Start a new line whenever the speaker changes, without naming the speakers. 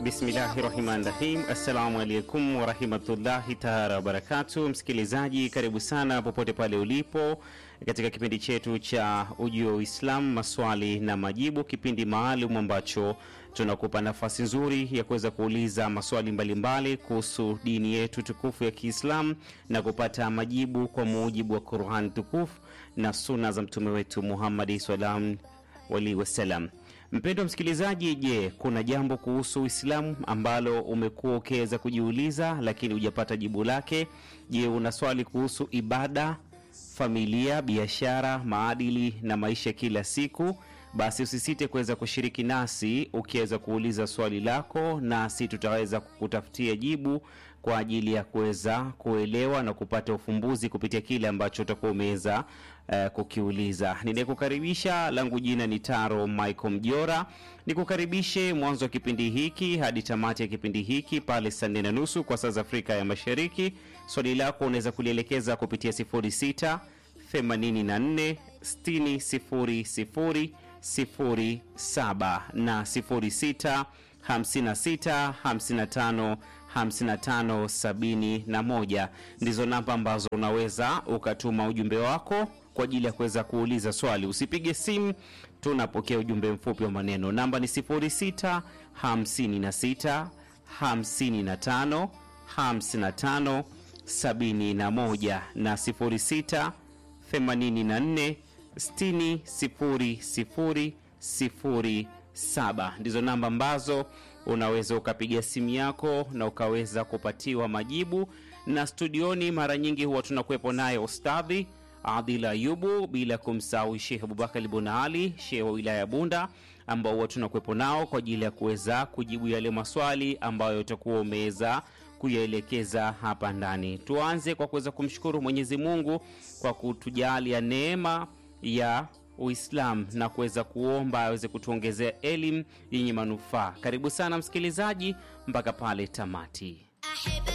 Bismillahi rahmani rahim. Assalamu alaikum warahmatullahi taala wabarakatu. Msikilizaji, karibu sana popote pale ulipo katika kipindi chetu cha Ujio wa Uislamu, maswali na majibu, kipindi maalum ambacho tunakupa nafasi nzuri ya kuweza kuuliza maswali mbalimbali kuhusu dini yetu tukufu ya Kiislamu na kupata majibu kwa mujibu wa Qur'an tukufu na suna za mtume wetu Muhammadi sallam alaihi wasallam. Mpendwa msikilizaji, je, kuna jambo kuhusu Uislamu ambalo umekuwa ukiweza kujiuliza lakini hujapata jibu lake? Je, una swali kuhusu ibada, familia, biashara, maadili na maisha kila siku? Basi usisite kuweza kushiriki nasi ukiweza kuuliza swali lako, nasi tutaweza kukutafutia jibu kwa ajili ya kuweza kuelewa na kupata ufumbuzi kupitia kile ambacho utakuwa umeweza uh, kukiuliza. Ninayekukaribisha langu jina ni Taro Michael Mjora, nikukaribishe mwanzo wa kipindi hiki hadi tamati ya kipindi hiki pale saa nne na nusu kwa saa za Afrika ya Mashariki. Swali lako unaweza kulielekeza kupitia 06 84 60 00 07 na 06 56 55 55 71 ndizo namba ambazo unaweza ukatuma ujumbe wako kwa ajili ya kuweza kuuliza swali. Usipige simu, tunapokea ujumbe mfupi wa maneno. Namba ni 06 56 55 55 71 na 06 84 60 00 07 ndizo namba ambazo unaweza ukapiga simu yako na ukaweza kupatiwa majibu. Na studioni mara nyingi huwa tunakuwepo naye Ustadhi Adil Ayubu, bila kumsahau Shekh Abubakar Bun Ali, shehe wa wilaya ya Bunda, ambao huwa tunakuwepo nao kwa ajili ya kuweza kujibu yale maswali ambayo utakuwa umeweza kuyaelekeza hapa ndani. Tuanze kwa kuweza kumshukuru Mwenyezi Mungu kwa kutujalia neema ya Uislamu na kuweza kuomba aweze kutuongezea elimu yenye manufaa. Karibu sana msikilizaji, mpaka pale tamati.